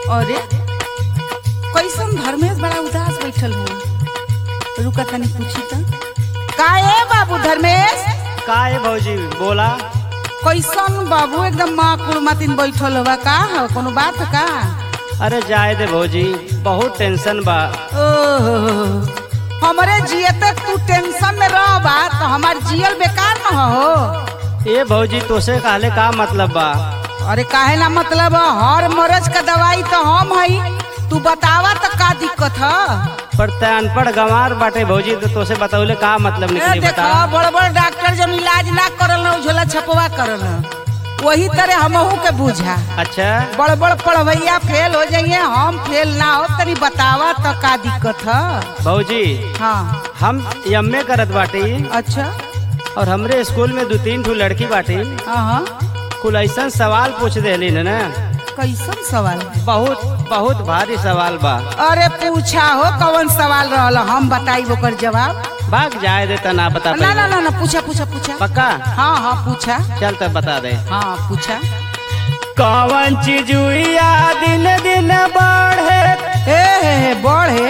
अरे कैसन धर्मेश बड़ा उदास बैठल हो रुका तनी पूछी त का ए बाबू धर्मेश का है भौजी बोला कैसन बाबू एकदम माँ कुड़मातिन बैठल होबा का हो कोनो बात का अरे जाए दे भौजी बहुत टेंशन बा ओहो हमरे जियते तू टेंशन में रहबा तो हमार जियल बेकार न हो ए भौजी तोसे कहले का मतलब बा अरे काहे ना मतलब है? हर मरज का दवाई तो हम हई तू बतावा तो का दिक्कत है पर ते अनपढ़ गंवार बाटे भौजी तो तोसे बताउले का मतलब ए, निकली देखो बता बड़ बड़ डॉक्टर जब इलाज ना करल न झोला छपवा करल वही तरह हमहू के बुझा अच्छा बड़ बड़ पढ़वैया फेल हो जाइए हम फेल ना हो तनी बतावा तो का दिक्कत है भौजी हाँ हम एमए करत बाटी अच्छा और हमरे स्कूल में दो तीन ठो लड़की बाटी हाँ हाँ कुल ऐसा सवाल पूछ देली न ना कैसन सवाल बहुत बहुत भारी सवाल बा अरे पूछा हो कौन सवाल रहल हम बताई ओकर जवाब भाग जाए दे तना बता ना ना पाइबे। ना ना पूछा पूछा पूछा पक्का हाँ हाँ पूछा चल तब बता दे हाँ पूछा कौन चीज हुआ दिन दिन बढ़े ए हे हे बड़ है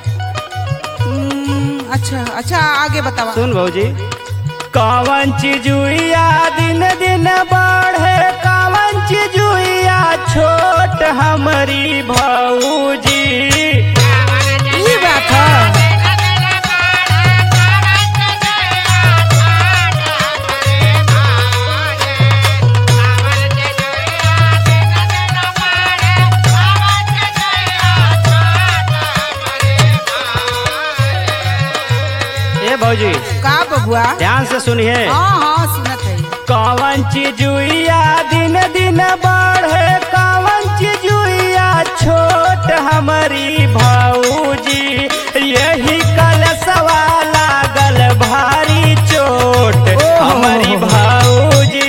हम्म, अच्छा अच्छा आगे बतावा सुन भौजी कौन चीज हुआ दिन दिन बढ़े कौन चीज हुआ छोट हमारी भौजी ई बात है ए भौजी का बबुआ ध्यान से सुनिए हाँ हाँ सुनत है कौन चीज हुआ दिन दिन बढ़े कौन चीज हुआ छोट हमारी भौजी यही कल सवाल लागल भारी चोट ओहो। हमारी भौजी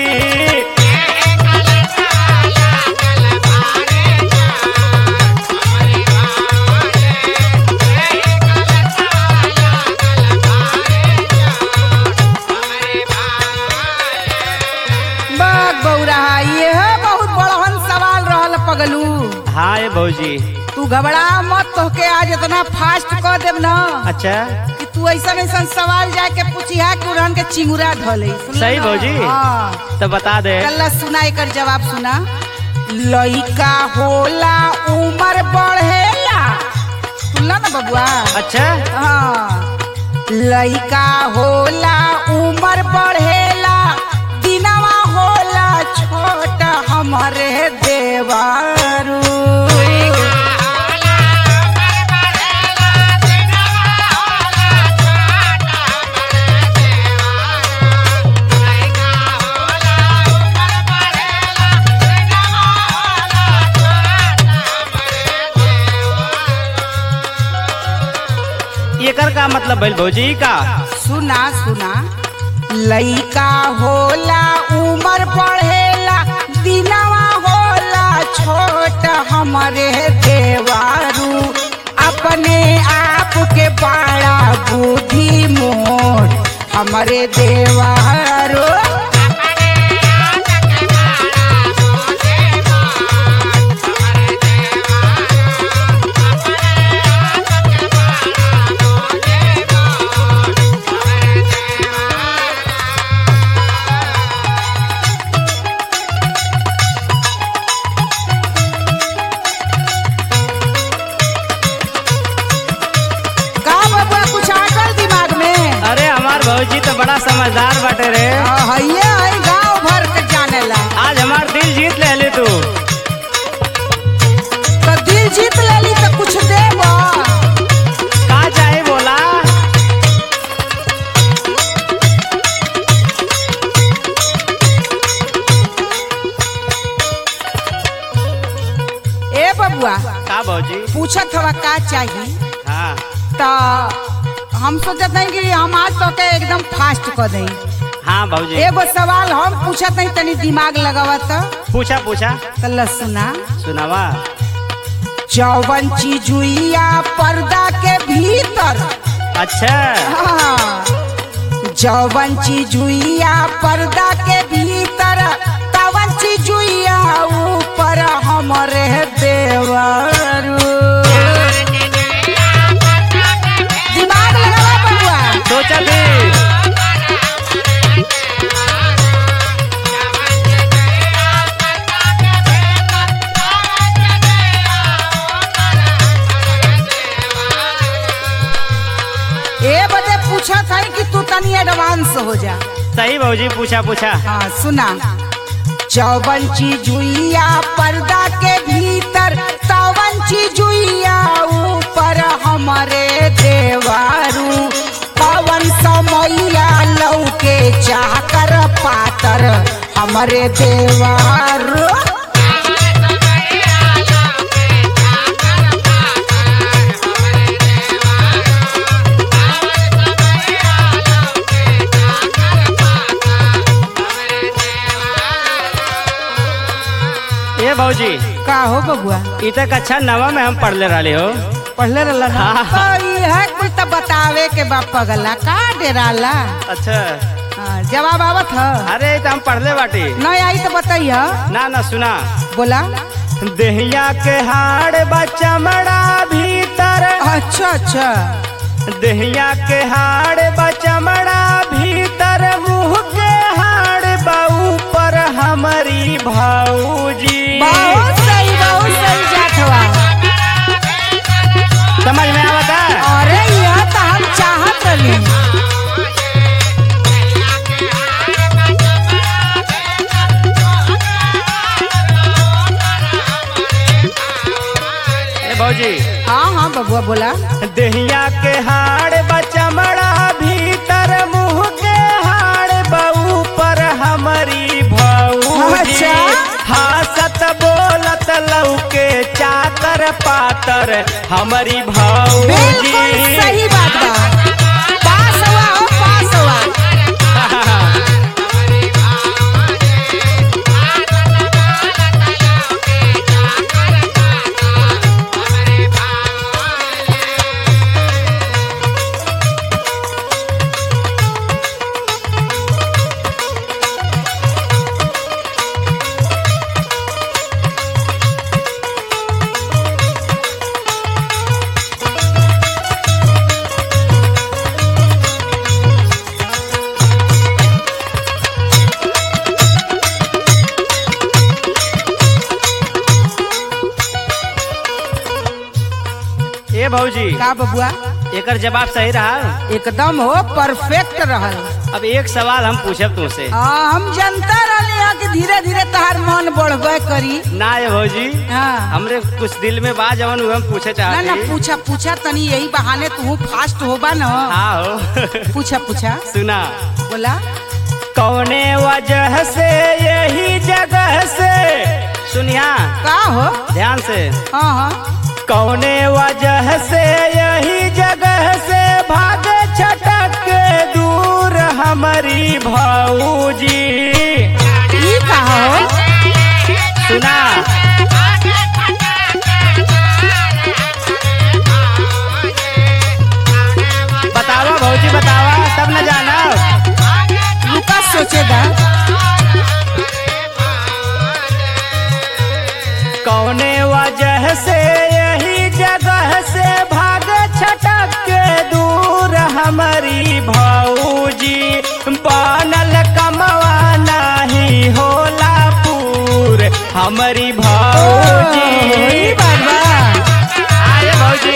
बाग बौरा ये है बहुत बड़हन सवाल रहल पगलू हाँ ये भौजी तू घबरा मत तोहके आज इतना फास्ट कर देब ना अच्छा कि तू ऐसा ऐसा सवाल जाके पूछिया कि उड़न के चिंगुरा धले सही भौजी हाँ तो बता दे कल्ला सुना एकर जवाब सुना लइका होला उम्र बढ़ेला सुनला ना बबुआ अच्छा हाँ लइका होला उम्र बढ़ेला दिनवा होला छोट हमरे देवारू एकर का मतलब भइल भौजी का सुना सुना लइका होला उम्र बढ़ेला दिनवा होला छोट हमरे देवारू अपने आप के बड़ा बुद्धि मोर हमरे देवारू का बबुआ कुछ आकर दिमाग में अरे हमार भौजी तो बड़ा समझदार बाटे रे हइये हई गांव भर के जानेला आज हमार दिल जीत ले ली तू तो दिल जीत लेली तो कुछ देबो का चाहे बोला ए बबुआ का भौजी पूछत हवा का चाहिए हाँ तो हम सोचत नहीं कि हम आज तो के एकदम फास्ट कर दें हाँ भौजी एगो सवाल हम पूछत नहीं तनी दिमाग लगावत पूछा पूछा तो ल सुना सुनावा चौवन चीजुइया पर्दा के भीतर अच्छा हाँ, जौवन चीजुइया पर्दा के भीतर तवन चीजुइया ऊपर हमरे देवा तनी एडवांस हो जा सही भौजी पूछा पूछा हाँ सुना चौवन चीजुइया पर्दा के भीतर चौवन चीजुइया ऊपर हमारे देवारू पवन समैया लौके चाकर पातर हमारे देवारू ए भौजी का हो बबुआ इ तक अच्छा नवा में हम पढ़ले रहले हो पढ़ले रहला ना हाँ। तो इहे कुछ तो बतावे के बा पगला का डेराला अच्छा हाँ, जवाब आवत ह अरे इ त हम पढ़ले बाटी नहीं आई तो बताइए ना ना सुना बोला देहिया के हाड़ बा चमड़ा भीतर अच्छा अच्छा देहिया के हाड़ बा चमड़ा भीतर मुंह के हाड़ बा ऊपर हमारी भाऊजी बहुत सही बहुत सही जाठवा समझ में आवता अरे यह तो हम चाहत रही ए भौजी हाँ हाँ बबुआ बोला देहिया के हाड़ बा चमड़ा भीतर मुंह के हाड़ बा ऊपर हमारी भाऊजी अच्छा। हासत बोलत लौके चाकर पातर हमारी भाऊजी बिल्कुल सही बात बा पास हुआ हो पास हुआ ए भौजी का बबुआ एकर जवाब सही रहा एकदम हो परफेक्ट रहल अब एक सवाल हम पूछब तुमसे हाँ हम जनता रहले हैं कि धीरे धीरे तहार मन बढ़बे करी ना ये भौजी हाँ हमरे कुछ दिल में बा जवन उ हम पूछे ना ना चाहते पूछा पूछा तनी यही बहाने तू फास्ट होबा न हाँ हो पूछा पूछा सुना बोला कौने वजह से यही जगह से सुनिया का हो ध्यान से हाँ हाँ कौने वजह से यही जगह से भागे छटक के दूर हमारी भाऊजी ई का हो सुना बतावा भौजी बतावा तब न जाना रुका सोचेगा कौने वजह से यही जगह से भाग छटक के दूर हमारी भाऊजी बनल कमवा नहीं होला पूर हमारी ओ, भाऊजी ई बात बा आए भौजी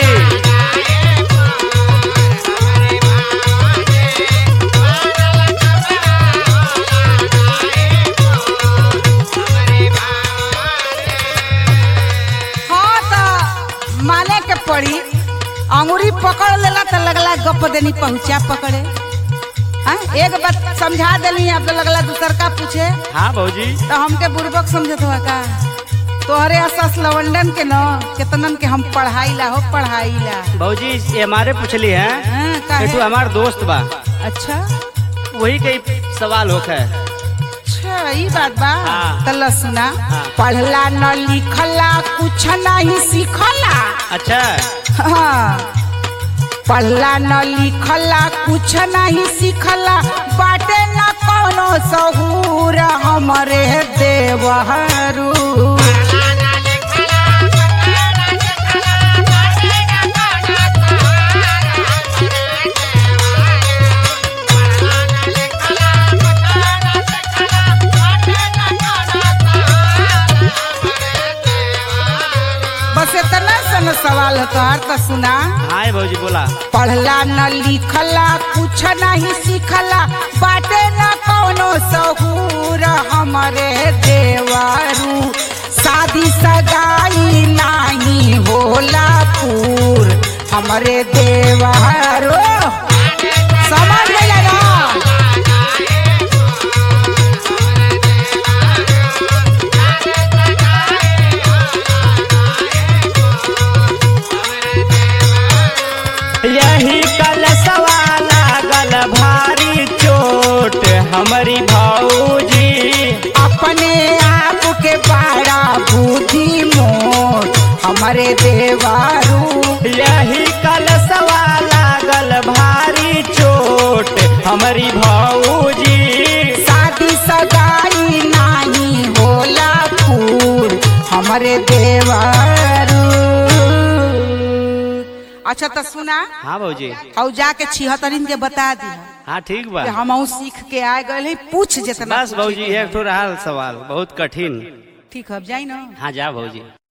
हाँ तो माने के पड़ी अंगूरी पकड़ लेला तो लगला गप देनी पहुंचा पकड़े हाँ एक बात समझा देली अब तो लगला दूसर का पूछे हाँ भौजी तो हमके बुर्बक समझत हुआ का तोहरे असस लवंडन के न केतनन के हम पढ़ाई ला हो पढ़ाई ला भौजी ये हमारे पूछली है हाँ, काहे? एठू हमार दोस्त बा अच्छा वही के सवाल होख है अच्छा ई बात बा हाँ। तल्ला सुना हाँ। पढ़ला न लिखला कुछ नहीं सीखला अच्छा हाँ पढ़ला न लिखला कुछ नहीं सीखला बाटे न कोनो सहूर हमरे देवहरू बस इतना सन सवाल सवाल है तोहार तो सुना हाँ भौजी बोला पढ़ला न लिखला कुछ नहीं सीखला बाटे न कौनो सहूर हमरे देवारू शादी सगाई नहीं होला पूर हमरे देवारू समझ गया ना यही कल सवाल लागल भारी चोट हमारी भौजी अपने आप के बड़ा बुद्धि मोर हमरे देवारू यही कल सवाल लागल भारी चोट हमारी भौजी शादी सगाई नहीं होला फूल हमरे देवारू अच्छा तो सुना हाँ भौजी और जाके छिहत्तरिन के बता दी हाँ ठीक बा कि हम सीख के आ गए पूछ जितना बस भौजी एक ठो रहल सवाल बहुत कठिन ठीक है अब जाई ना हाँ जा भौजी